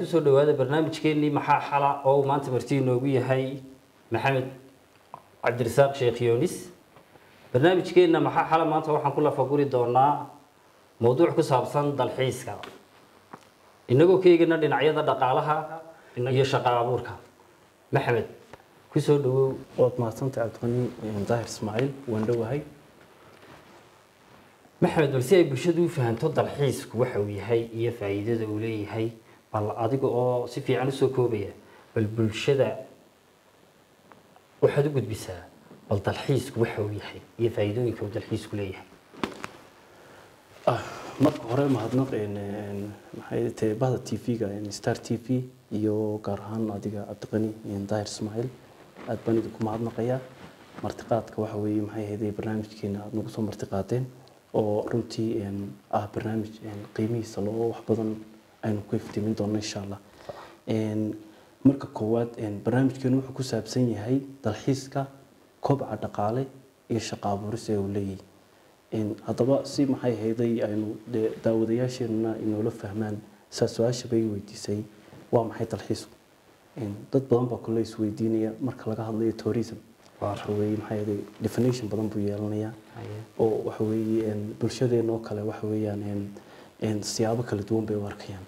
kusoo dhawaada barnaamijkeenii maxaa xala oo uu maanta marti inoogu yahay maxamed cabdirasaaq sheekh yoonis barnaamijkeenna maxaa xala maanta waxaan ku lafaguri doonaa mowduuc ku saabsan dalxiiska inagoo ka eegana dhinacyada dhaqaalaha iyo shaqo abuurka maxamed kusoo dhawow waad mahadsantahay cabdiqani daahir ismaaciil waan dhowahay maxamed bal si ay bulshadu u fahanto dalxiisku waxa uu yahay iyo faa'iidada uu leeyahay bal adiga oo si fiican usoo koobaya bal bulshada waxaad u gudbisaa bal dalxiisku waxa uu yahay iyo faa'iidooyinka uu dalxiisku leeyahay Ah, marka hore mahadnaq een, een, maxay tahay bahda t v-ga star t v iyo gaar ahaan adiga cabdiqani een, daahir ismaaciil aad baan idinku mahadnaqayaa martiqaadka waxa weeye maxay ahayd barnaamijkeena aad nagu soo martiqaadeen oo runtii een, ah barnaamij een, qiimihiisa loo wax badan aynu ku iftiimin doono insha allah Een, marka koowaad een, barnaamijkeenu wuxuu ku saabsan yahay dalxiiska kobca dhaqaale iyo shaqo abuuris ee uu leeyahay Een, haddaba si maxay ahayday aynu dee daawadayaasheenuna inoola fahmaan saa su-aasha bay weydiisay waa maxay dalxiisku Een, dad badan baa kule isweydiinaya marka laga hadlayo tourism waxa weeye maxay ahayday definition badan buu yeelanayaa oo waxa weeye een, bulshadeena oo kale waxa weeyaan een, een, siyaabo kala duwan bay u arkayaan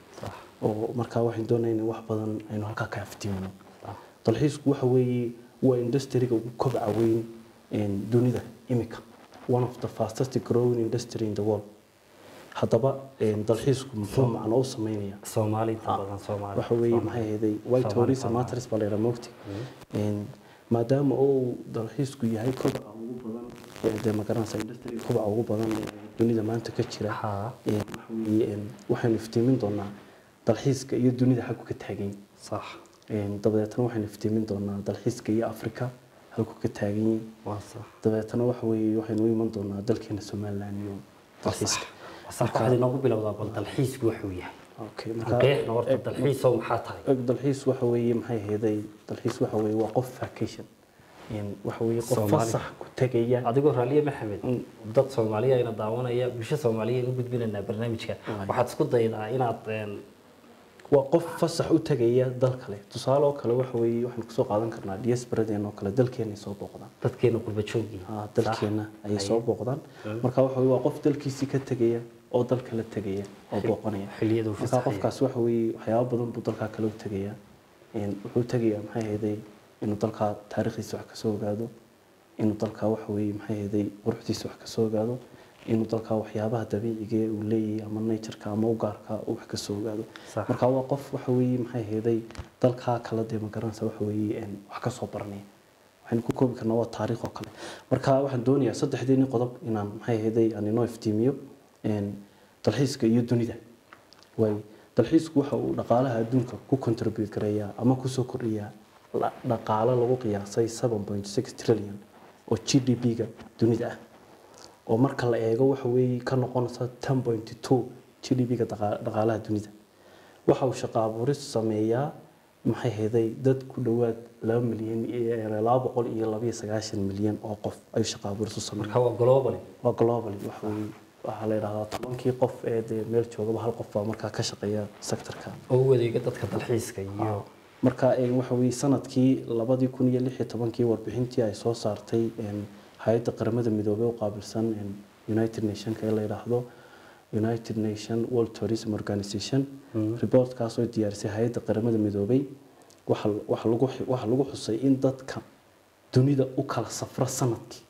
oo markaa waxaan doonaya in wax badan aynu halkaa ka aftiimino dalxiisku waxa weeye waa industriga ugu kobca weyn een, dunida imika one of the fastest growing industry in the world haddaba een, dalxiisku muxuu macno u sameynaya soomaali inta badan soomaali waxa weeye maxay ahayday white Soomaali tourism Soomaali. matters baa la yidhaha mogti Een, maadaama uu dalxiisku yahay kobca ugu badan ee dee magaranaysa industriga kobca ugu badan ee dunida maanta ka jira Haa. Een, waxa weeye, een, waxaynu iftiimin doonaa dalxiiska iyo dunida xaggu ka taagan yihiin. sax Een, dabadeetana waxaynu iftiimin doonaa dalxiiska iyo afrika halku ka taagan yihiin waa sax dabeetana waxa weeye waxaynu u iman doonaa dalkeena somaliland iyo dalxiiska sax waxaad inoogu bilowdaa bal dalxiisku waxa uu yahay okay qeexna horta dalxiisow maxaa tahay eg dalxiis waxa weeye maxay ahaydey dalxiis waxa weeye waa qof vacation Een, waxa weeye qof Soomaali. fasax ku tegaya adigoo raaliye maxamed dad soomaaliya ayna daawanaya bulsho soomaaliya aynu gudbinaynaa barnaamijka waxaad isku daydaa inaad een, waa qof fasax u tegaya dal kale tusaale oo kale waxa weeye waxaan kusoo qaadan karnaa diasporadeena oo kale dalkeena ay soo booqdaan dadkeena qurba joogii Ah, dalkeena ayay soo booqdaan marka waxa weeye waa qof dalkiisii ka tegaya oo dal kale tegaya oo booqanaya xilliyada uu marka fasaxaya. qofkaas waxa weeye waxyaabo badan buu dalkaa kale u tegaya Een, wuxuu tegayaa maxay ahaydey inuu dalkaa taariikhdiisa wax kasoo ogaado inuu dalkaa waxa weeye maxay ahaydey quruxdiisa wax kasoo ogaado inuu dalkaa waxyaabaha dabiiciga ee uu leeyahay ama natureka ama u gaarka uu wax kasoo ogaado Sax. marka waa qof waxa weeye maxay ahaydey dalkaa kala dee ma garanaysa waxa weeye een, wax kasoo baranaya waxaynu ku koobi karnaa waa taariikh oo kale marka waxaan doonayaa saddexdeeni qodob inaan maxay ahaydey aan inoo iftiimiyo een, dalxiiska iyo dunida waay dalxiisku waxa uu dhaqaalaha adduunka ku contribute gareeyaa ama kusoo kordhiyaa la- dhaqaale lagu qiyaasay 7.6 trillion oo g d p-ga dunida ah oo marka la eego waxa weeye ka noqonaysa 10.2 g d p-ga dhaqaalaha dunida waxa uu shaqo abuuris sameeyaa maxay heeday dad ku dhowaad laba milyan iyo laba boqol iyo laba iyo sagaashan milyan oo qof ayuu shaqo abuuris u sameeyaa marka waa global waa globally waxa weeye waxaa la yidhahdaa tobankii qof ee dee meel joogaba hal qof baa markaa ka shaqeeya sectorka oo u adeega dadka dalxiiska iyo marka ee, waxa weeye sanadkii labadii kun iyo lix iyo tobankii warbixintii ay soo saartay een, hay-adda qaramada midoobey u qaabilsan een, united nationka ee la yidhaahdo united nation world tourism organization reportkaas oo diyaarisay hay-adda qaramada midoobey waxa waxa lagu waxa lagu xusay in dadka dunida u kala safra sanadkii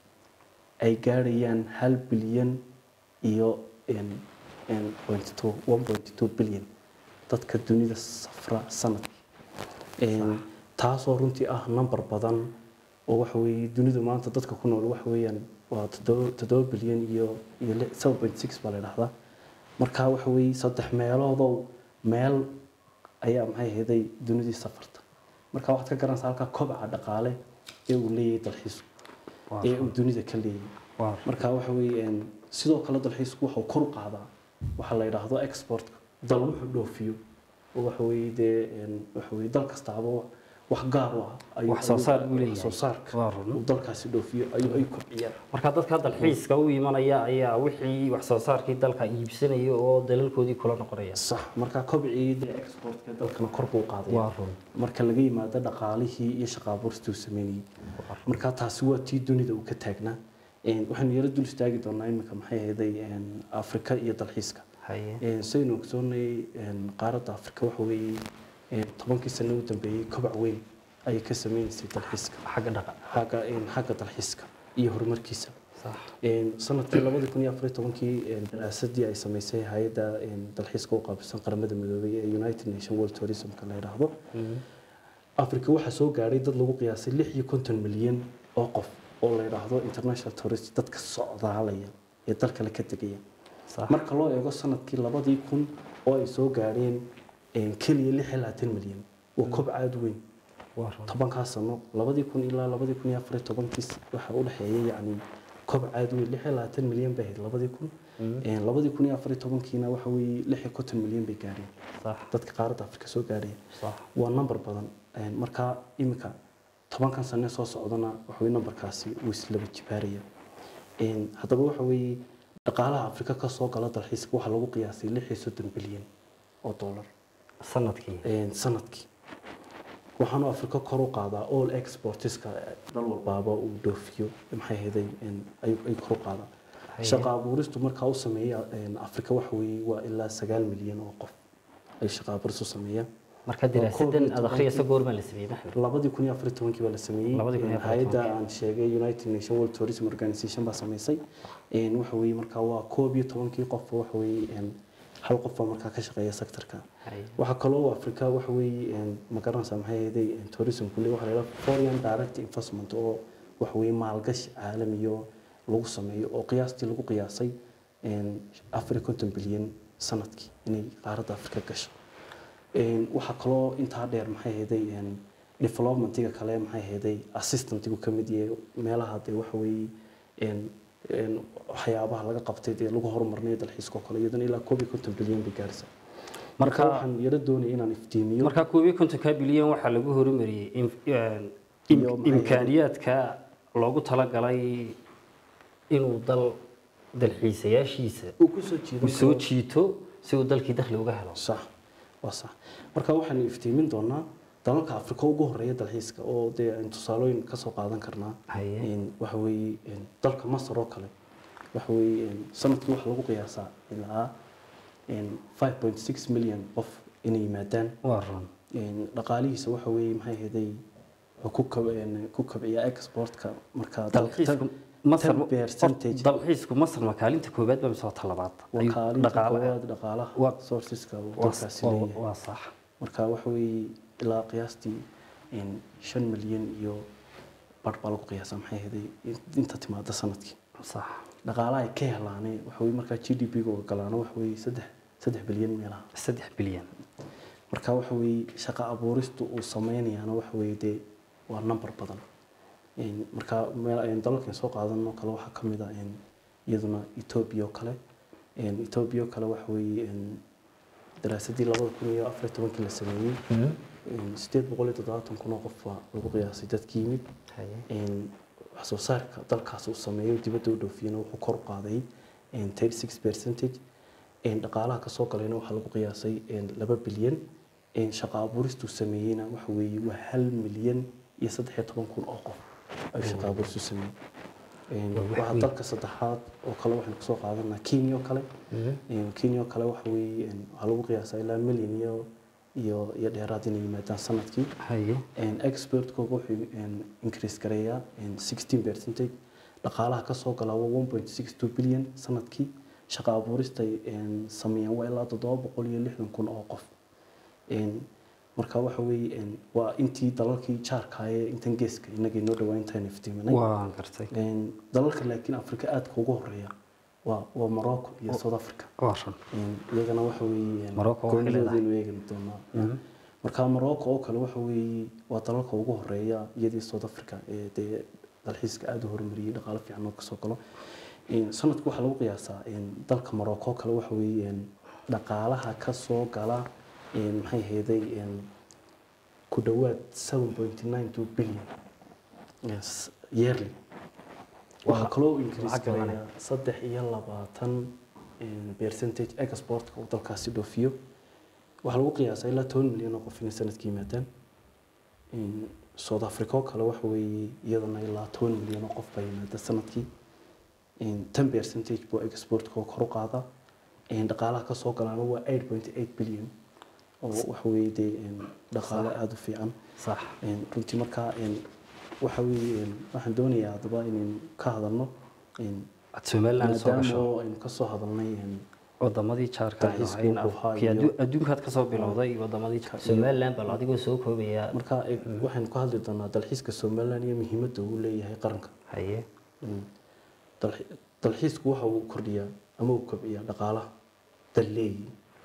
ay gaadhayaan hal bilyan iyo een, een, 0.2 1.2 bilyan dadka dunida safra sanadkii Een, taasoo runtii ah number badan oo waxa weeye dunida maanta dadka ku nool waxa weeyaan waa toddoba toddoba bilyan iyo iyo li- 7.6 baa la dhahdaa marka waxa weeye saddex meeloodow meel ayaa maxay ahaydey dunidii safarta marka waxaad ka garanaysaa halkaa kobaca dhaqaale ee uu leeyahay dalxiisku Waa ee uu dunida ka leeyahay waa marka waxa weeye een, sidoo kale dalxiisku wuxuu kor u qaadaa waxa la yidhaahdo exportka dal wuxuu dhoofiyo oo waxa weeye dee een, waxa weeye dal kastaaba wax gaar u ah ayuu- Wax soo saar ayuu- buu leeyahay. wax soo saarka Waa run. uu dalkaasi dhoofiyo ayuu ay kobciyaan marka dadka dalxiiska u imanaya ayaa wixii wax soo saarkii dalka iibsanaya oo dalalkoodii kula noqonaya sax marka kobcii dee exportka dalkana kor buu qaadaya waa run marka laga yimaado dhaqaalihii iyo shaqaabuurstii uu sameynayay marka taasi waa tii dunida uu ka taagnaa Een, waxaynu yaro dul istaagi doonaa iminka maxay ahayday een, afrika iyo dalxiiska haye Een, saynu ogsoonay een, qaaradda afrika waxa weeye een, tobankii sano u dambeeyey kobac weyn ayay ka sameynaysay dalxiiska xagga dhaqa xagga een, xagga dalxiiska iyo horumarkiisa sax Een, sanadkii labadi kun iyo afar iyo tobankii een, daraasadii ay samaysay hay-adda een, dalxiiska u qaabilsan qaramada midoobay ee united nation world tourismka la yidhaahdo afrika waxaa soo gaadhay dad lagu qiyaasay lix iyo konton milyan oo qof oo la yidhaahdo international tourist dadka socdaalaya ee dalkale ka tegaya sax marka loo eego sanadkii labadii kun oo ay soo gaadheen een, keliya lix iyo labaatan milyan waa kob aad u weyn waa run tobankaa sano labadii kun ilaa labadii kun iyo afar iyo tobankii waxaa u dhexeeyay yacni kob aad u weyn lix iyo labaatan milyan bay ahayd labadii kun Een, labadii kun iyo afar iyo tobankiina waxa weeye lix iyo konton milyan bay gaadheen sax dadka qaaradda afrika soo gaadhaya sax waa number badan Een, marka iminka tobankan sane soo socdana waxa weye numberkaasi wuu islaba jibaaraya Een, haddaba waxa weeye dhaqaalaha afrika ka soo gala dalxiiska waxaa lagu qiyaasay lix iyo soddon bilyan oo dollar sanadkii Een, sanadkii waxaanu afrika kor u qaadaa all exportiska dal walbaaba uu dhoofiyo maxay ahaday een, ay- ay kor u qaadaa Haye. shaqa abuuristu markaa u sameeya een, afrika waxa weeye waa ilaa sagaal milyan oo qof ay shaqa abuuris u sameeyaan marka daraasadan aad akhriyaysa goorma la sameeyey maxmed labadii kun iyo afar iyo tobankii baa la sameeyey Labadii kun iyo afar iyo hay-adda aan sheegay united nation world tourism organization baa sameysay Een, waxa weeye markaa waa koob iyo tobankii qof waxa weeye een, hal qof baa markaa ka shaqeeya sectorka haye waxaa kaloo afrika waxa weeye een, ma garanaysaa maxay ahaday tourismku le waxa la yidhaha foreign direct investment oo waxa weeye maalgashi caalamiyo lagu sameeyo oo qiyaastii lagu qiyaasay een, afar iyo konton bilyan sanadkii inay qaaradda afrika gasho Een, waxaa kaloo intaa dheer maxay ahaday een, developmentiga kale maxay ahaday assistantigu ka mid yahay meelaha dee waxa weeye een, een, waxyaabaha laga qabtay dee lagu horumarinayo dalxiiska oo kale iyadana ilaa koob iyo konton bilyan bay gaaraysaa marka marka waxaan yaro doonaya inaan iftiimiyo marka koob iyo kontonka bilyan waxaa lagu horumariyey im- een, im- Iyo maxay imkaaniyaadka loogu talagalay inuu dal dalxiisayaashiisa uu ku soo jiido uu soo jiito si uu dalkii dakhli uga helo sax waa sax marka waxaanu iftiimin doonaa dalalka afrika ugu horeeya dalxiiska oo dee aynu tusaalooyin ka soo qaadan karnaa haye Een, waxa weeye een, dalka masar oo kale waxa weeye een, sanadkii waxaa lagu qiyaasaa ilaa een, 5.6 milyan qof inay yimaadaan waa run Een, dhaqaalihiisa waxa weeye maxay ahaday wuxuu ku kab- een, ku kabciyaa exportka marka dalxiisku masar 10% dalxiisku masar ma kaalinta koobaad ba mise waa talabaad waa Ayuu kaalinta dhaqaale- koowaad dhaqaalaha Waa- sourceska uu waa- dalkaasi waa- leeyahay waa sax marka waxa weeye ilaa qiyaastii een, shan milyan iyo badh baa lagu qiyaasaa maxay ahaday inta timaada sanadkii sax dhaqaalaha ay ka helaane waxa weye markaa g d p ga ogolaano waxa weeye saddex saddex bilyan meelaha saddex bilyan marka waxa weeye shaqo abuuristu uu sameynayaana waxa weeye dee waa number badan Een, marka meel aynu dalalkan soo qaadano kale waxaa ka mid ah een, iyaduna etoobiya oo kale Een, etoobiya oo kale waxa weeye een, daraasadii labada kun iyo afar iyo tobankii la sameeyey Een, sideed boqol iyo toddobaatan kun oo qof baa lagu qiyaasay dadkii yimid haye Een, wax soo saarka dalkaas uu sameeyo dibadda u dhoofiyana wuxuu kor u qaaday een, 36 percentage Een, dhaqaalaha kasoo galayna waxaa lagu qiyaasay een, laba bilyan Een, shaqo abuuristuu sameeyeyna waxa weeye waa hal milyan iyo saddex iyo toban kun oo qof ayuu shaqo abuuristu sameeyey Een, Waa wax waxaa weyn. dalka saddexaad oo kale waxaynu kasoo qaadanaa kenya oo kale Een, kenya oo kale waxa weeye een, waxaa lagu qiyaasaa ilaa milyan iyo iyo iyo dheeraad inay yimaadaan sanadkii haye Een, exportkooga wuxuu een, increase gareeyaa een, 16 percentage dhaqaalaha ka soo galaa waa 1.62 bilyan sanadkii shaqo abuurista ay een, sameeyaan waa ilaa toddoba boqol iyo lixdan kun oo qof Een, marka waxa weeye een, waa intii dalalkii jaarkaaye intan geeska inagii noo dhawaa intaan iftiiminay waan gartay Een, dalalka laakiin afrika aadka ugu horeeya waa waa morocco iyo south africa waa run Een, iyagana waxa weeye Morocco waxay goonidoodaynu eegi doonaa marka morocco oo kale waxa weeye waa dalalka ugu horeeya iyadii south africa ee dee dalxiiska aada u horumariyey dhaqaalo fiican oo kasoo galo Een, sanadka waxaa lagu qiyaasaa een, dalka morocco oo kale waxa weeye een, dhaqaalaha kasoo gala een, maxay ahaydey een, ku dhowaad 7.92 billion yes, yearly waxaa Waa kaloo increase lacag badan. garaya saddex iyo labaatan een, percentage exportka uu dalkaasi dhoofiyo waxaa lagu qiyaasaa ilaa toban milyan oo qof inay sanadka yimaadaan Een, south africa oo kale waxa weeye iyadana ilaa toban milyan oo qof baa yimaada sanadkii Een, ten percentage buu exportka kor u qaadaa Een, dhaqaalaha kasoo galaana waa eight point eight billion oo waxa weeye dee een, dhaqaale aada u fiican sax Een, runtii markaa een, waxa weeye een, waxaan doonayaa haddaba inaynu ka hadalno een, aad somaliland soo maadaama gasho oo aynu kasoo hadalnay een, wadamadii jaarka Dalxiiska ahayn wuxuu ahaa Afrika, iyo- addu- adduunkaad kasoo bilowday wadamadii jaarka somaliland bal adigoo soo koobaya marka e, waxaynu ka hadli doonaa dalxiiska somaliland iyo muhiimadda uu leeyahay qaranka haye Mm. Dalxi- dalxiisku waxa uu kordhiyaa ama uu kobciyaa dhaqaalaha dal leeyi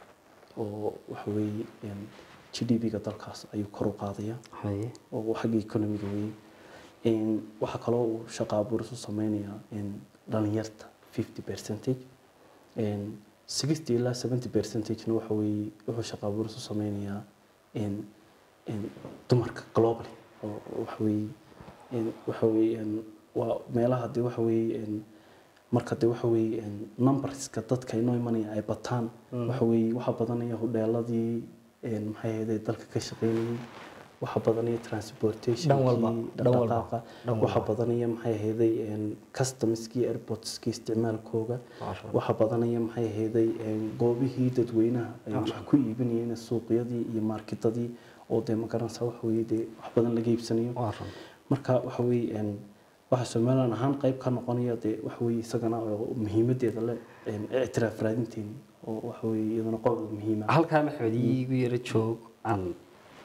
oo waxa weeye een, gdp-ga dalkaas ayuu kor u qaadayaa haye oo xagga economiga weeye Een, waxaa kaloo uu shaqo abuuris u sameynayaa een, dhalinyarta 50 percentage Een, 60 ilaa 70 percentagena waxa weeye wuxuu shaqo abuuris u sameynayaa een, een, dumarka globally oo waxa weeye een, waxa weeye een, waa meelaha dee waxa weeye een, marka dee waxa weeye een, numberska dadka inoo imanaya ay bataan waxa weeye waxa badanaya hodheeladii een, maxay ahayd dalka ka shaqeynayay waxa badanaya transportation Dhan walba, dhan walba, dhaqdhaqaaqa dhan waxa walba. badanaya maxay ahaydey een, customskii airportskii isticmaalkooga Masha Allah. waxa badanaya maxay ahaydey een, goobihii dadweynaha ay wax ku iibinayeen suuqyadii iyo marketadii oo dee magaranaysa waxa weeye dee wax badan laga iibsanayo waa run marka waxa weeye een, waxa somaliland ahaan qayb ka noqonaya dee waxa weeye isagana oo muhiimadeeda leh een, ictiraaf raadinteeni oo waxa weeye iyadana qodob muhiima halkaa maxmed iigu yara joog aan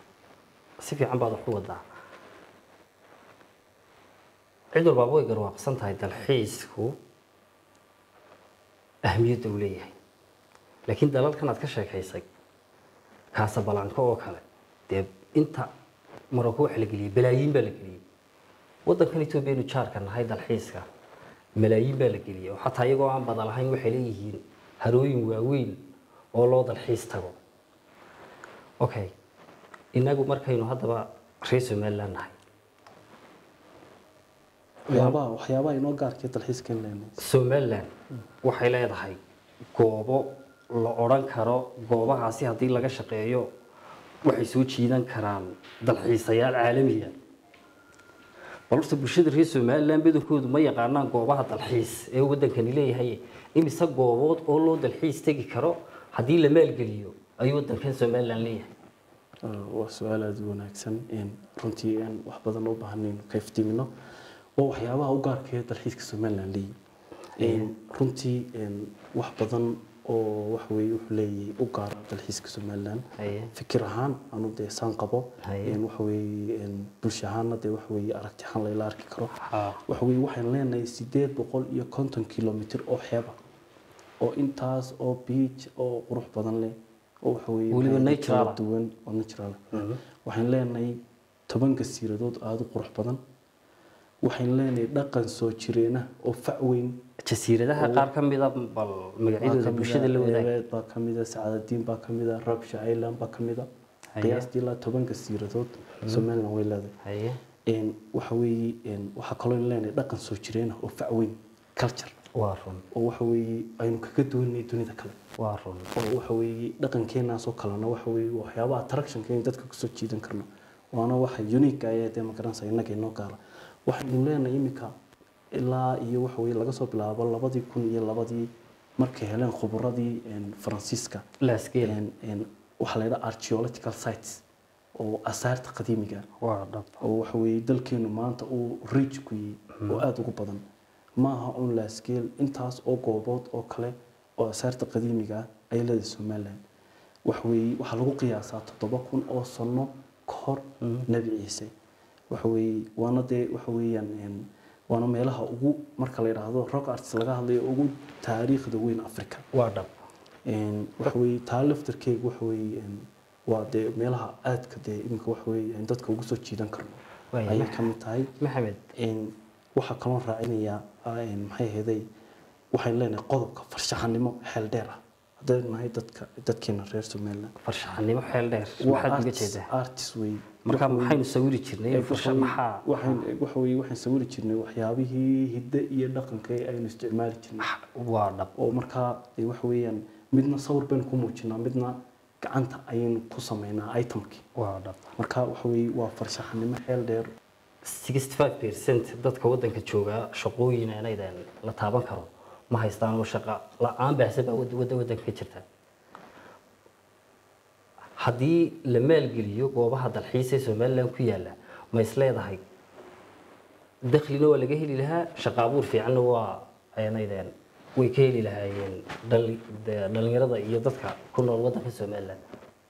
si fiican baad wax u wadaa cid walbaaba way garwaaqsan tahay dalxiisku ahmiyadda uu leeyahay laakiin dalalkan aad ka sheekaysay kaasabalanko oo kale dee inta maroko waxa la geliyey balaayiin baa la geliyey waddankan etoobiya inu jaarka nahay dalxiiska malaayiin baa la geliyey oo xataa iyagoo aan bada lahayn waxay leeyihiin harooyin waaweyn oo loo dalxiis tago okay inagu markaynu haddaba reer somaliland nahay waxyaabaha waxyaabaha inoo gaarkee dalxiiskan leenahay somaliland waxay leedahay goobo la odhan karo goobahaasi haddii laga shaqeeyo waxay soo jiidan karaan dalxiisayaal caalamiya bal horta bulshada reer somaliland badankoodu ma yaqaanaan goobaha dalxiis ee waddankani leeyahay imise goobood oo loo dalxiis tegi karo haddii la maalgeliyo ayuu waddankan somaliland leeyahay waa su-aal aada u wanaagsan een, runtii aan wax badan u baahnayn ka iftiimino waa waxyaabaha u gaarkaya dalxiiska somaliland leeyahy runtii een, wax badan oo wax weeye wuxuu leeyahay u gaara dalxiiska somaliland Haye. fikir ahaan anu dee saan qabo Haye. een, waxa weeye een, bulsho ahaanna dee waxa weeye aragti ahaan layla arki karo Ha. waxa weeye waxaan leenahay sideed boqol iyo konton kilomitr oo xeeba oo intaas oo beach oo qurux badan leh oo waxa weeye Weliba maxay natural kala ah. duwan oo natural ah. waxaan leenahay toban gasiiradood aada u qurux badan waxaan leenahay dhaqan soo jireena oo fac weyn jasiiradaha qaar ka mida bal magacyadooda bulshada la wadaag eebeed baa ka mida sacaadadiin baa ka mida rabsha island baa ka mida Haye. qiyaastii ilaa toban gasiiradood somaliland way leedahay haye een, waxa weeye een, waxaa kaloo leenahay dhaqan soo jireena oo fac weyn culture waa run oo waxa weeye aynu kaga duwanay dunida kale waa run oo waxa weeye dhaqankeenaasoo kalena waxa weeye waxyaabaha attractionka in dadka kusoo jiidan karno waana waxa unique ah dee magaranaysa innaga inoo gaala waxaynu leenahay iminka ilaa iyo waxa weeye laga soo bilaabo labadii kun iyo labadii markay heleen khuburadii een, faransiiska laasgeel een, een, waxaa la yidhaha archaeological sites oo asaarta qadiimiga ah waa dhab oo waxa weeye dalkeenu maanta uu rich ku yahay oo aada ugu badan ma aha un laasgeel intaas oo goobood oo kale oo asaarta qadiimiga ah ay leedahay somaliland waxa weeye waxaa lagu qiyaasaa toddoba kun oo sano ka hor nebi ciise waxa weeye waana dee waxa weeyaan een, waana meelaha ugu marka la yidhaahdo rock arts laga hadlayo ugu taariikhda weyn africa waa dhab een, waxa weeye taa laftarkeega waxa weeye een, waa dee meelaha aadka dee iminka waxa weeye aan dadka ugu soo jiidan karno Waayo, ayay Max- ka mid tahay maxamed een, waxaa kaloo raacinayaa ah, een, maxay ahaday waxaan leenahay qodobka farshaxanimo xeel dheer ah haddaynu nahay dadka dadkeena reer somaliland farshaxanimo xeel dheer waa maxaad uga artist- jeedaa artist wey marka Waxa weeye- maxaynu sawiri jirnay farsha maxaa waxaan waxa weeye waxaan sawiri jirnay waxyaabihii hidde iyo dhaqanka ee aynu isticmaali jirnay waa dhab oo markaa dee waxa weeyaan midna sawir baynu ku muujinaa midna gacanta ayaynu ku sameynaa itemkii waa dhab marka waxa weeye waa farshaxanimo xeel dheer 65% dadka wadanka jooga shaqooyin aanaydan la taaban karo ma haystaan oo shaqo la-aan baahsan baa wad- wada wadanka ka jirta haddii la maalgeliyo goobaha dalxiis ee somaliland ku yaala ma is leedahay daklina waa laga heli lahaa shaqo abuur fiicanna waa aanaydan way ka heli lahaayeen dhali- de- dhalinyarada iyo dadka ku nool wadanka somaliland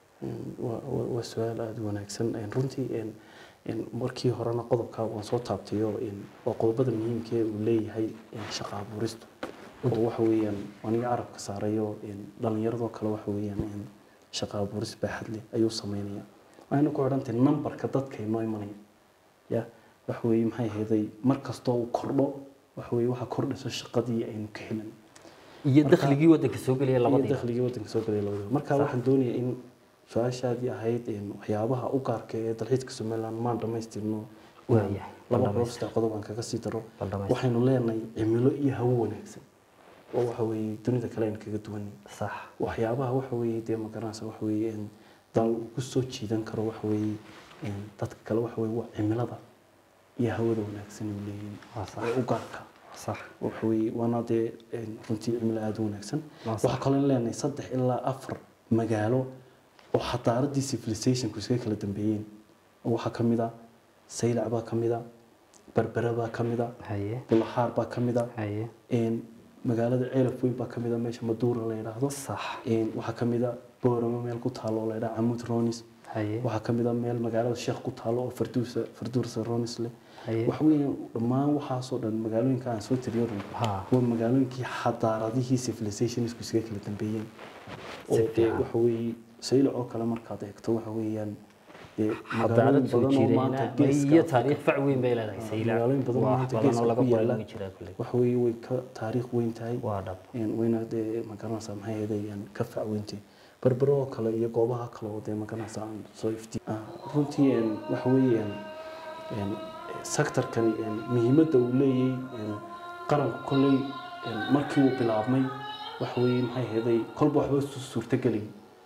waa waa- waa su-aal aada u wanaagsan Een, runtii een, een, markii horena qodobka waan soo taabtayo een, waa qodobada muhiimka ee uu leeyahay een, shaqo abuuristu oo waxa weeyaan aniga carabka saarayo een, dhalinyaradoo kale waxa weeyaan een, shaqo abuuris baaxad leh ayuu sameynaya waxayna ku xidhantahay nambarka dadka inoo imanaya ya waxa weeye maxay ahayday mar kastoo uu kordho waxa weeye waxaa kordhaysa shaqadii aynu ka helan iyo dakhligii wadanka soo gelaya iyo labadii dakhligii wadanka soo galay labadaba marka waxaan doonayaa in su-aashaadii ahayd in waxyaabaha u gaarka ee dalxiiska somaliland maan dhamaystirno Waayahay, laba bal qodob saddex qodob aan kaga sii daro Bal dhamaystir. waxaynu leenahay cimilo iyo hawo wanaagsan oo waxa weeye dunida kale aynu kaga duwanay sax waxyaabaha waxa weeye dee magaranaysa waxa weeye in dal uu ku soo jiidan karo waxa weeye in dadka kale waxa weeye waa cimilada iyo hawada wanaagsan uu leeyihiin Waa sax. ee u gaarka sax waxa weeye waana dee een, runtii cimilo aada u wanaagsan Waa sax. waxaa kaloo leenahay saddex ilaa afar magaalo oo xadaaradii civilizationku iskaga kala dambeeyeen oo waxaa ka mid a saylac baa ka mid a berbere baa ka mid a haye bulaxaar baa ka mid a haye een, magaalada ceelaf weyn baa ka mid a meesha maduura la yidhaahdo sax een, waxaa ka mid a boorama meel ku taalo oo la yidhaha camud ronis haye waxaa ka mid a meel magaalada sheekh ku taalo oo farduusa farduursa ronis leh haye waxa weeyaan dhammaan waxaasoo dhan magaalooyinka aan soo tiriyo dhan ha waa magaalooyinkii xadaaradihii civilizationisku iskaga kala dambeeyeen oo Si dee fiican. waxa weeye saylac oo kale markaad eegto waxa weeyaan dee xadaarad magaalooyin soo badan oo jireen maanta iyo geeska taariikh fac weyn bay leedahay saylac magaalooyin badan oo wax maanta badan oo geeska laga ku qoray yaala way jiraa kule waxa weeye way ka taariikh weyn tahay waa dhab een wayna dee magaranaysaa maxay ahaydayaan ka facweyntay berbero oo kale iyo goobaha kale oo dee magaranaysaa aan soo iftiin Ah, runtii een waxa weeyaan een sectorkani een muhiimadda uu leeyahay een qaranku kolley een markii uu bilaabmay waxa weeye maxay ahaday kolba waxba su- suurtagelay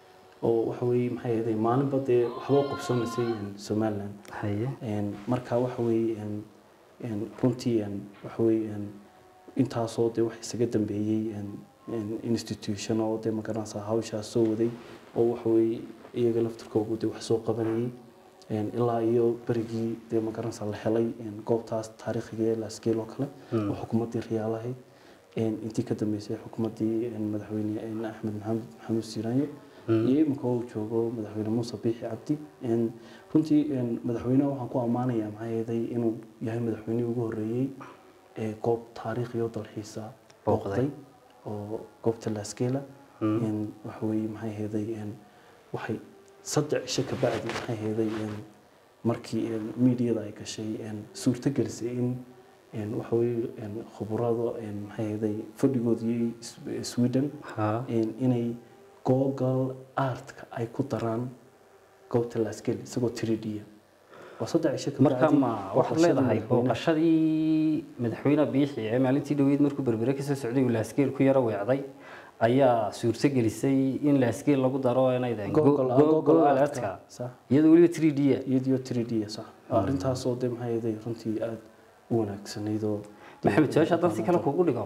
oo waxa weeye maxay ahaday maalinba dee waxba u qabsamaysay een somaliland haye een marka waxa weeye een een runtii een waxa weeye een intaasoo dee wax isaga dambeeyey een een institution oo dee magaranaysaa hawshaas soo waday oo waxa weeye iyaga laftirkoogu dee wax soo qabanayay een ilaa iyo berigii dee magaranaysaa la helay een goobtaas taariikhiga ee laskeel oo kale oo xukuumaddii riyaalahayd een intii ka dambeysay xukuumaddii een madaxweyne een axmed maxamed maxamuud siiraanye iyo imika uu joogo madaxweyne muuse biixi cabdi een runtii een madaxweynaha waxaan ku ammaanayaa maxaa yeelay inuu yahay madaxweynihii ugu horreeyey ee goob taariikhi oo dalxiisa Booqday. booqday oo goobta laaskeela een waxa weeye maxay ahaday een waxay saddex cisho ka bacdi maxay ahaday een markii een miidiyada ay gashay een suurto gelisay in een waxa weeye een khuburado een maxay ahaday fadhigoodii sweden ha in inay google artka ay ku daraan goobta laaskel isagoo 3D -ya. waa saddex cisho ka marka bacdi ma waxaad booqashadii leedahay madaxweynaha. booqashadii madaxweyne biixi ee maalintii dhaweyd markuu berbere kasoo socday uu laaskeel ku yaro weecday ayaa suurto gelisay in laaskeel lagu daro inaydan Google- Google Artka, sax. iyadoo weliba 3D -a iyadoo 3D -ya, sax arrintaasoo de maxay ahayd runtii aada u wanaagsanayd oo maxamed su-aasha haddaan si kale kugu dhigo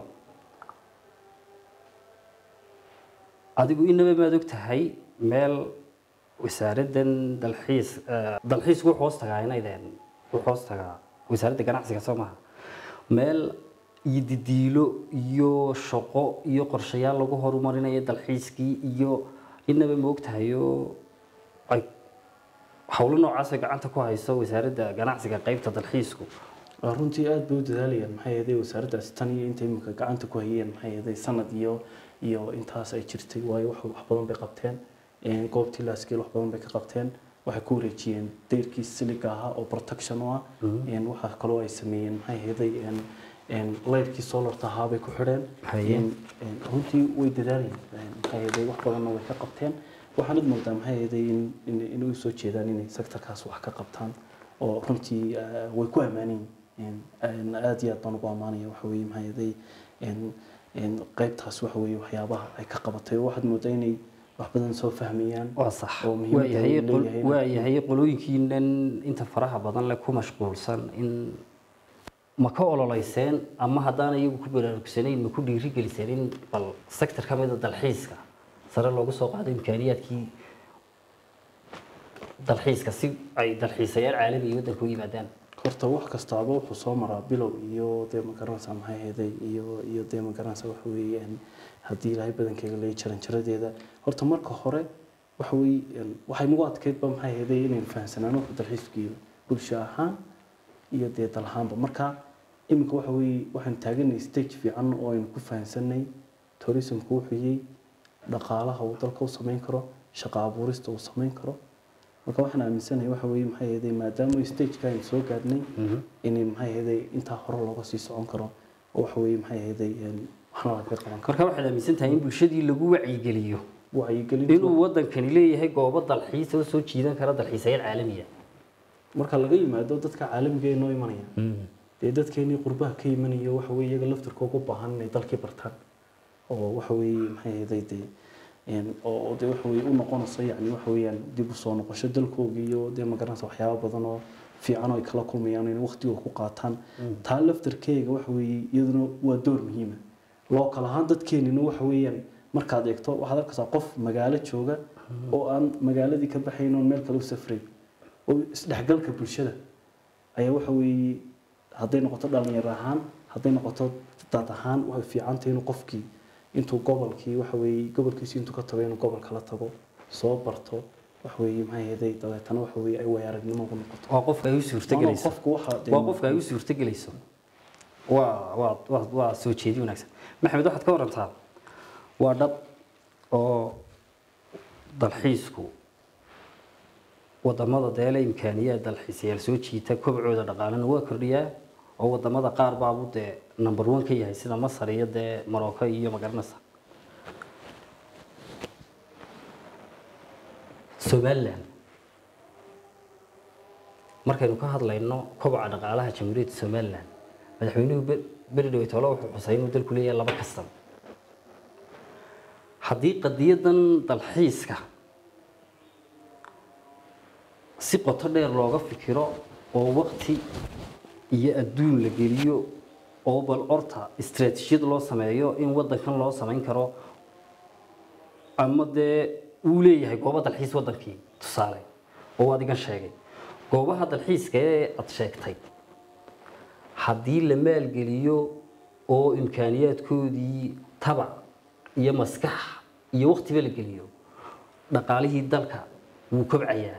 adigu inaba maad og tahay meel wasaaraddan dalxiis eh, dalxiisku wuxuu hoos tagaa inaydeen wuxuu hoos tagaa wasaaradda ganacsiga soo maha meel iyo didiilo iyo shaqo iyo qorshayaal lagu horumarinayo dalxiiskii iyo inaba ma og tahay oo ay howlo noocaasoo gacanta ku hayso wasaaradda ganacsiga qaybta dalxiisku Waa runtii aad bay u dadaalayaan maxay ahayd wasaaraddaasi tan iyo inta imika gacanta ku hayeen maxay ahayd sanad iyo iyo intaas ay jirtay waayo wax wax badan bay qabteen een goobtii laaskeel wax badan bay ka qabteen waxay ku wareejiyeen deyrkii siliga ahaa oo protection u ah een waxa kaloo ay sameeyeen maxay ahayd een laydkii solarta ahaa bay ku xidheen Haye. Een, een, runtii way dadaalayeen Een, maxay ahayd wax badanna way ka qabteen waxaanad moodaa maxay ahayd in in- inay u soo jeedaan inay sektorkaas wax ka qabtaan oo runtii ah, way ku ammaanayin aad iyo aad baan ugu ammaanaya waxa weeye maxay ahayd een- een qaybtaas waxa weeye waxyaabaha ay ka qabatay waxaad moodaa inay wax badan soo fahmayaan waa sax oo muhiimadda waayahay uu leeyahay waa yahay qolooyinkiinan inta faraha badan leh ku mashquulsan in ma ka ololeyseen ama haddaan iyagu ku baraarugsanayn ma ku dhiirigeliseen in bal sector ka mida dalxiiska sare loogu soo qaado imkaaniyaadkii dalxiiska si ay dalxiisayaal caalami iyo waddanka u yimaadaan horta wax kastaaba wuxuu soo maraa bilow iyo dee magaranaysa maxay ahaday iyo iyo dee magaranaysa waxa weeye een, haddii ilaahay badankeyga leeya jaranjaradeeda horta marka hore waxa weeye een, waxay nagu adkeydba maxay ahaday inaynu fahamsanaano wuxuu dalxiisku yihi bulsho ahaan iyo dee dal ahaanba marka iminka waxa weeye waxaan taaganay stage fiican oo aynu ku fahamsanay tourismku wuxuu yahay dhaqaalaha uu dalka u samayn karo shaqo abuurista uu samayn karo marka waxaan aaminsanahay waxa weeye maxay ahaday maadaama stageka aynu soo gaadhnay inay maxay ahaday intaa hore looga sii socon karo oo waxa weeye maxay ahaday een, waxna laga qaban karo marka waxaad aaminsan tahay in bulshadii lagu wacyigeliyo wacyigelintu inuu waddankani leeyahay goobo dalxiis oo soo jiidan kara dalxiisayaal caalamiya marka laga yimaado dadka caalamiga ee noo imanaya dee dadkeenii qurbaha ka imanaya waxa weeye iyaga laftirkooga u baahan inay dalkii bartaan oo waxa weeye maxay ahaday dee een, oo oo dee waxa weeye u noqonayso yacni waxa weeyaan dib u soo noqosho dalkooga iyo dee magaranaysa waxyaaba badan oo fiican oo ay kala kulmayaan inay waqtigooda ku qaataan taa laftirkeega waxa weeye iyaduna waa door muhiima loo kala ahaan dadkeenina waxa weeyaan markaad eegto waxaad arkaysaa qof magaalo jooga oo aan magaaladii ka baxayn oon meel kale u safrayn oo isdhexgalka bulshada ayaa waxa weeye hadday noqoto dhalinyaro ahaan hadday noqoto dad ahaan waxay fiican tahay inuu qofkii intuu gobolkii waxa weeye gobolkiisi intuu ka tago inuu gobol kala tago soo barto waxa weeye maxay ahaday dabeetana waxa weeye ay waaya aragnimo ugu noqoto waa qofka ay u suurtagelayso qofku waxa dee- waa qofka ay u suurtagelayso waa waa waa waa soo jeedi wanaagsan maxamed waxaad ka warantaa waa dhab oo dalxiisku wadamada deele imkaaniyaad dalxiisayaal soo jiita kobcooda dhaqaalena waa kordhiyaa oo wadamada qaar baabu dee number one ka yahay sida masar iyo dee morocco iyo magaranaysa somaliland markaynu ka hadlayno koboca dhaqaalaha jamhuuriyadda somaliland madaxweynuhu be- beri dhaweytoole wuxuu xusay inuu dalku leeyahay laba kastan haddii qadiyadan dalxiiska si qoto dheer looga fikiro oo waqti iyo adduun la geliyo oo bal orta istaraatiijiyad loo sameeyo in waddankan loo samayn karo ama dee uu leeyahay goobo dalxiis waddankii tusaale oo adigan sheegay goobaha dalxiiska ee aad sheegtay haddii la maalgeliyo oo imkaaniyaadkoodii tabac iyo maskax iyo waqtiba la geliyo dhaqaalihii dalka wuu kobcayaa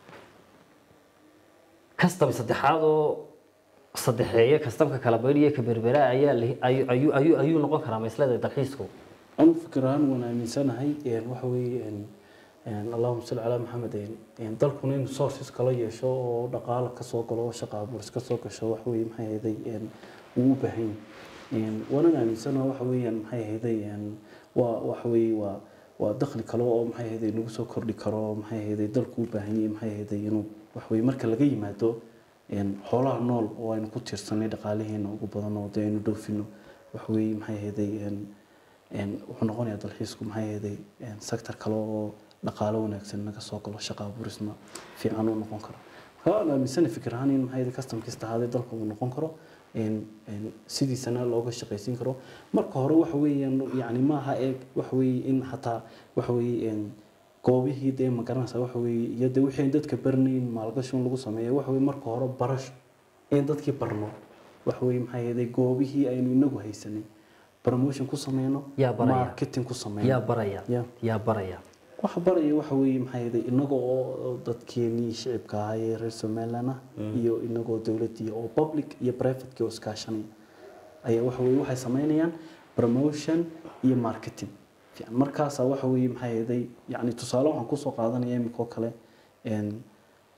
kastam saddexaad oo saddexeeye kastamka kala baydhiya ka berbera ayaa la- ayu- ayu- ayu- ayuu noqon karaa maslada dalxiisku anu fikir ahaan waan aaminsanahay een, waxa weeye een, een, allahuma salli calaa maxamed een, een, dalkuna inuu sources kala yeesho oo dhaqaalo kasoo galo oo shaqa abuuris kasoo gasho waxa weeye maxay ahayday een, wuu u baahan yahay Een, waanan aaminsanaha waxa weeyaan maxay ahayday een, waa waxa weeye waa waa dakhli kale oo maxay ahayday nagu soo kordhi karo maxay ahayday dalku u baahan yahay maxay ahayday inuu waxa weeye marka laga yimaado een, xoolaha nool oo aynu ku tiirsanay dhaqaaliheena ugu badan oo dee aynu dhoofino waxa weeye maxay ahayday een, een, wuxuu noqonayaa dalxiisku maxay ahayday een, sector kale oo dhaqaalo wanaagsan naga soo galo shaqa abuurisna fiican uu noqon karo marka waan aaminsanahay fikir ahaan in maxay ahayday custom kasta ahaadee dalka uu noqon karo een, een, sidiisana looga shaqaysiin karo marka hore waxa weeyaan yacni maaha eeg waxa weeye in xataa waxa weeye een, goobihii dee magaranaysa waxa weeye iyo dee wixii aan dadka barnayn maalgashin lagu sameeyo waxa weeye marka hore barasho in dadkii barno waxa weeye maxay ahayday goobihii aynu inagu haysanay promotion ku sameyno Yaa baraya. marketing ku sameyno yaa baraya Ya. yaa baraya waxa baraya waxa weeye maxay ahayday inaga oo dadkeenii shicibka ahaa ee reer somaliland ah iyo inagoo dowladii oo public iyo private oo iskaashanaya ayaa waxa weeye waxay sameynayaan promotion iyo marketing fiican markaasaa waxa weeye maxay ahayday yacni tusaale waxaan kusoo qaadanaya imika oo kale een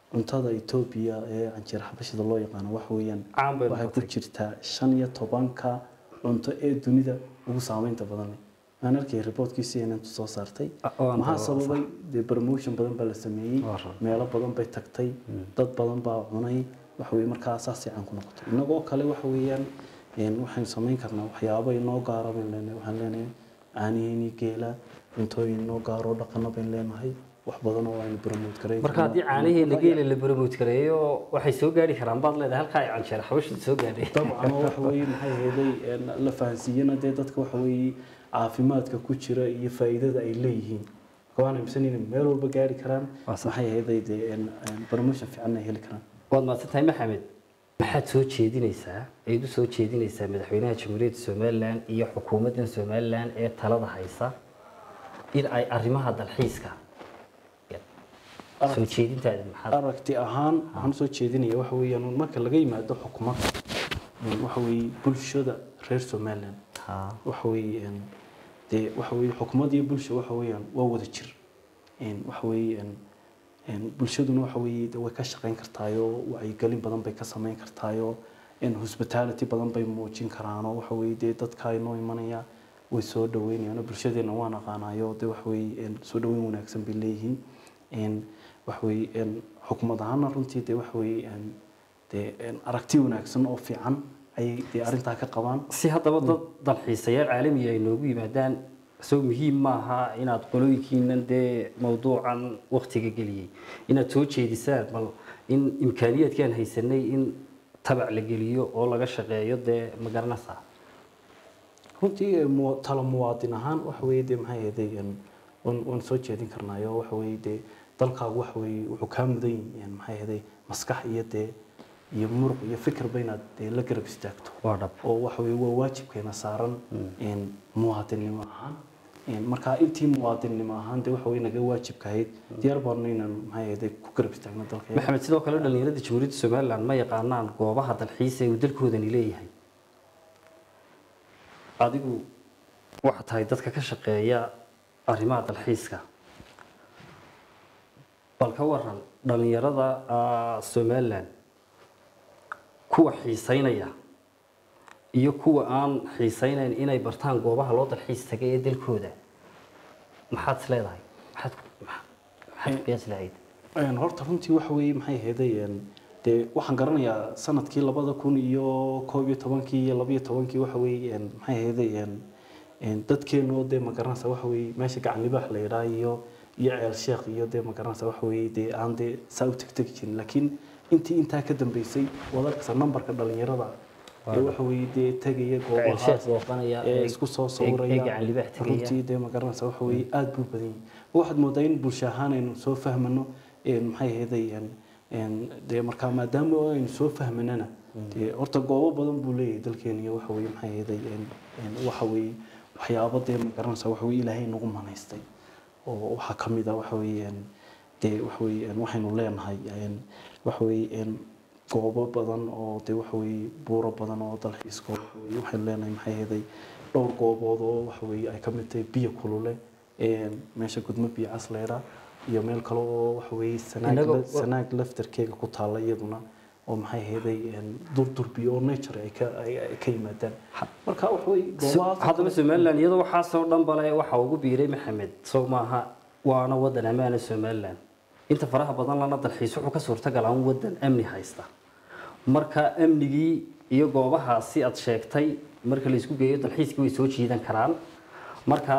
cuntada etoobiya ee canjeer xabashida loo yaqaano waxa weeyaan Caan bay waxay ku noqotay. jirtaa shan iyo tobanka cunto ee dunida ugu saameynta badan leh aan arkay reportkii cnn soo saartay Ah, oo aan maxaa daba- sababay dee promotion badan baa la sameeyey Waa run. meelo badan bay tagtay dad badan baa cunay waxa weye markaa saasay caan ku noqotay inagoo kale waxa weeyaan een, waxaynu samayn karnaa waxyaabo inoo gaara baynu leenahay waxaan leenahay caanihiini geela cuntooyin inoo gaaro dhaqano baynu leenahay wax badan oo aynu promote gareyn marka haddii caanaheena geela la promote gareeyo waxay soo gaari karaan baad leedahay halkaa ay canjeer xabashida soo gaadhay dabcan oo waxa weeye maxay ahaydey een, la fahansiiyana dee dadka waxa weeye caafimaadka ku jira iyo faa'iidada ay leeyihiin waan aaminsan inay meel walba gaari karaan Waa sax. maxay ahaydey dee een, een, promotion fiican ay heli karaan waad mahadsan tahay maxamed maxaad soo jeedinaysaa eed u soo jeedinaysaa madaxweynaha jamhuuriyadda somalilan iyo xukuumaddan somalilan ee talada haysa in ay arrimaha dalxiiska soo jeedintaada maxaad aragti ahaan waxaan soo jeedinaya waxa weeyaan un marka laga yimaado xukuumadda een, waxa weeye bulshada reer somaliland Ha. waxa weeye een, dee waxa weeye xukuumadda iyo bulsha waxa weeyaan waa wada jir een, waxa weeye een, een, bulshaduna waxa weeye dee way ka shaqayn kartaayoo wacyigelin badan bay ka samayn kartaayoo een, hospitality badan bay muujin karaanoo waxa weeye dee dadka inoo imanaya way soo dhaweynayaan oo bulshadeena waan aqaanayo dee waxa weeye een, soo dhaweyn wanaagsan bay leeyihiin een, waxa weeye een, xukuumad ahaana runtii dee waxa weeye een, dee een, aragti wanaagsan oo fiican ayay dee arrintaa ka qabaan si haddaba dad dalxiisayaal caalamiga ay noogu yimaadaan soo muhiim maaha inaad qolooyinkiinan dee mawduucan waktiga geliyey inaad soo jeedisaan bal in imkaaniyaadkaan haysanay in tabac la geliyo oo laga shaqeeyo dee ma garanaysaa runtii ee, mu- talo muwaadin ahaan waxa weeye dee maxay ahaydey een, waan waan soo jeedin karnaayo waxa weeye dee dalkaagu waxa weeye wuxuu kaa mudan yahay maxay ahaydey maskax iyo dee iyo muruq iyo fikirba inaad dee la garab istaagto waa dhab oo waxa weeye waa waajibkeena saaran een, muwaadinnimo ahaan Een, marka intii muwaadinnimo ahaan dee waxa weye naga waajibka ahayd diyaar baanu inaan maxay ahaydey ku garab istaagno dalka maxamed sidoo kale dhalinyarada jamhuuriyadda somalilan ma yaqaanaan goobaha dalxiis ee uu dalkoodani leeyahay adigu waxaa tahay dadka ka shaqeeya arrimaha dalxiiska bal ka waran dhalinyarada ah, somalilan kuwa xiiseynaya iyo kuwa aan xiiseynayn inay bartaan goobaha loo dalxiis tagay ee dalkooda maxaad is leedahay maxaad maxaad ku qiyaasi lahayd Een, horta runtii waxa weeye maxay ahaydey een, dee waxaan garanayaa sanadkii labada kun iyo koob iyo tobankii iyo labiyo tobankii waxa weeye een, maxay ahaydey een, een, dadkeenoo dee ma garanaysa waxa weeye meesha gacan libaax la yidhaha iyo iyo ceel sheekh iyo dee ma garanaysa waxa weeye dee aan dee saa u tegtegi jirin laakiin intii intaa ka dambeysay wadarkasa nambarka dhalinyarada ee waxa weeye dee tegaya goobahaas sheekh booqanaya ee ee- isku soo ee- ee sawiraya gacan libaax tegaya. runtii dee ma garanaysa waxa weeye aada buu badan yahay waxaad moodaa in bulsho ahaan aynu soo fahmano een, maxay ahaydey een, een, dee markaa maadaama aynu soo fahmanana dee horta goobo badan buu leeyahay dalkeena iyo waxa weeye maxay ahaydey een, een, waxa weeye waxyaabo dee ma garanaysa waxa weeye ilaahay nagu manaystay oo waxaa ka mid ah waxa weeye een, dee waxa weeye een, waxaynu leenahay een, waxa weeye een, goobo badan oo dee waxa weeye buuro badan oo dalxiiska waxa weeye waxaynu leenahay maxay ahaydey dhowr goobood oo waxa weeye ay ka mid tahay biyo kulule een, meesha gudmo biyo cas leedha iyo meel kale oo waxa weeye sanaag Innaga- la- sanaag laftarkeega ku taalla iyaduna oo maxay ahaydey een, durdur biyo oo nature ay ka ay ay ka yimaadaan marka waxa weeye goobahaas haddaba somalilan iyadoo waxaasoo dhan bale waxa ugu biiray maxamed sow maaha waana wadan ammaana somalilan inta faraha badan lana dalxiis wuxuu ka suurtagalaa un wadan amni haysta marka amnigii iyo goobahaasi aad sheegtay marka la isku geeyo dalxiiskii way soo jiidan karaan marka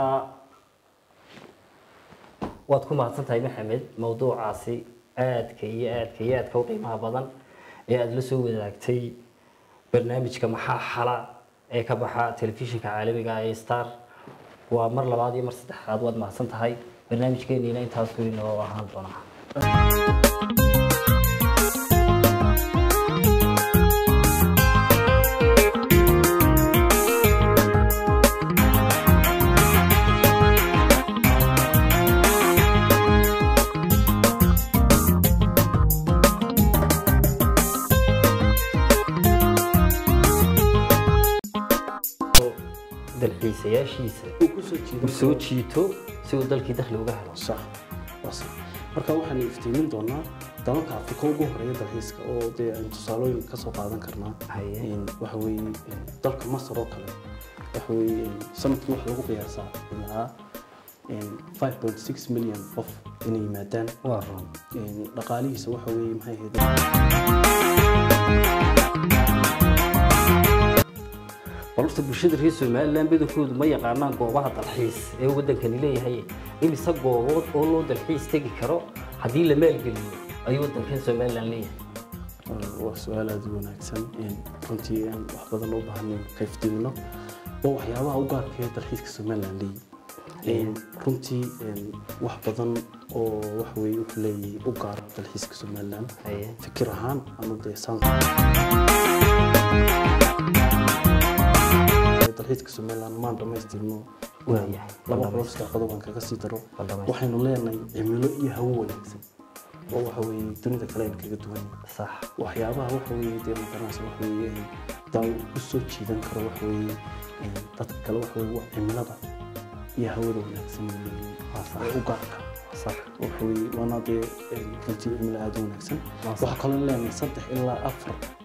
waad ku mahadsan tahay maxamed mawduucaasi aadka iyo aadka iyo aadka u qiimaha badan ee aada la soo wadaagtay barnaamijka maxaa xala ee ka baxa telefishinka caalamiga ee star waa mar labaad iyo mar saddexaad waad mahadsan tahay barnaamijkeeniina intaas weyn oo ahaan doonaa dalxiisayaashiisa uu ku soo jiido uu soo jiito si uu dalkii dakhli uga helo sax waa sax marka waxaan iftiimin doonaa dalalka afrika ugu horeeya dalxiiska oo dee aynu tusaalooyin ka soo qaadan karnaa Haye. Een, waxa weeye een, dalka masar oo kale waxa weeye een, sanadkii waxa lagu qiyaasaa ilaa een, 5.6 milyan qof inay yimaadaan waa run Een, dhaqaalihiisa waxa weeye maxay ahayd balse bulshada reer somalilan badankoodu ma yaqaanaan goobaha dalxiis ee wadankani leeyahay imise goobood oo loo dalxiis tegi karo haddii la maalgeliyo ayuu wadankan somalilan leeyahay waa su-aal aada u wanaagsan Een, runtii aan wax badan u baahan ka iftiimino waa waxyaabaha u gaarka ee dalxiiska somalilan leeyahay Een, runtii een, wax badan oo waxa weeye wuxuu leeyahay u gaara dalxiiska somalilan Haye. fikir ahaan ama dee saan dalxiiska somalilan maan dhamaystirno Waayahay. laba qolos daaqado baan kaga sii daro Waa dhamaystir. waxaynu leenahay cimilo iyo hawo wanaagsan oo waxa weeye dunida kale aynu kaga duwan sax waxyaabaha waxa weeye dee maqaranaysa waxa weeye dal u soo jiidan karo waxa weeye een, dadka kale waxa weeye waa cimilada iyo hawada wanaagsan ee u gaarka sax waxa weeye waana dee een, runtii cimilo aada u wanaagsan Waa sax. waxaa kaloo leenahay saddex ilaa afar